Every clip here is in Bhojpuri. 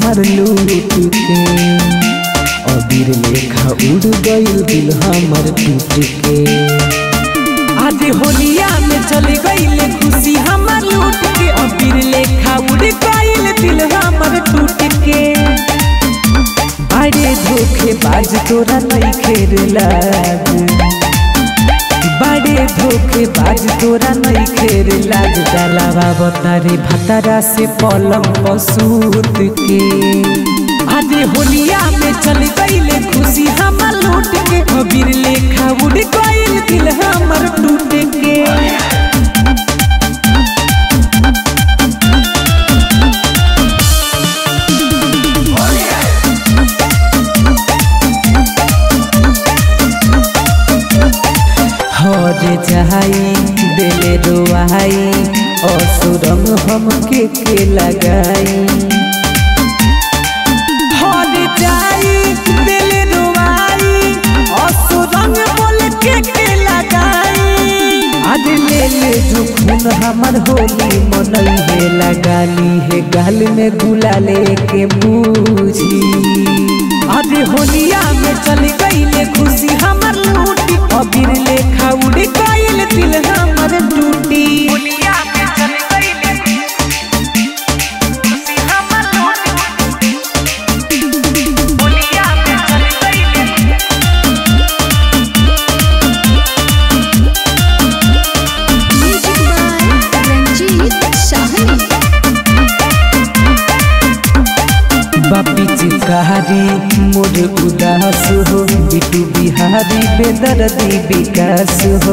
हमर लूट के अबीर लेखा उड़ गइल दिल हमर टूट के आज होलिया में चले गइले खुशी हमर लूट के अबीर लेखा उड़ गइल दिल हमर टूट के बड़े धोखे बाज तोरा नहीं खेर लाग बड़े धोखे बाज तोरा नहीं खेर लाज डालावा बतारे भतारा से पलम पसूत के आज होलिया में चल गईले खुशी हमर लूट के अबीर लेखा उड़ गईल दिल हमर टूट के हर जाई दिले रोआई असुरम हमके के लगाई हर जाई दिले रोआई असुरम बोल के के लगाई आज ले ले जो खून हमर होली मनई है लगाली है गाल में गुलाले के बूझी अरे होलिया में चल गईले खुशी हमर लूटी अबीर लेखा उड़ गईल दिल हमर टूटी होलिया में चल गईले खुशी हमर लूटी होलिया में चल गईले म्यूजिक बाय रंजीत शाहनी बापी चिकारी मोर उदास हो बिटू बिहारी बेदर्दी विकास हो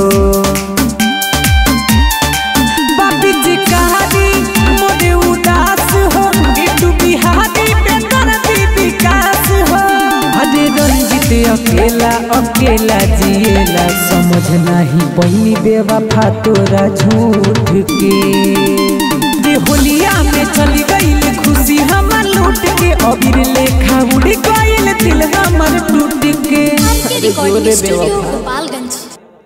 बापी चिकारी मोर उदास हो बिटू बिहारी बेदर्दी विकास हो अरे रंजित अकेला अकेला जिएला समझ नहीं पैनी बेवफा तोरा झूठ के जे होलिया में चली गईल खुशी हमर लूट के अबीर लेखा उड़ गईल दिल हमर टूट के आपके रिकॉर्डिंग स्टूडियो गोपाल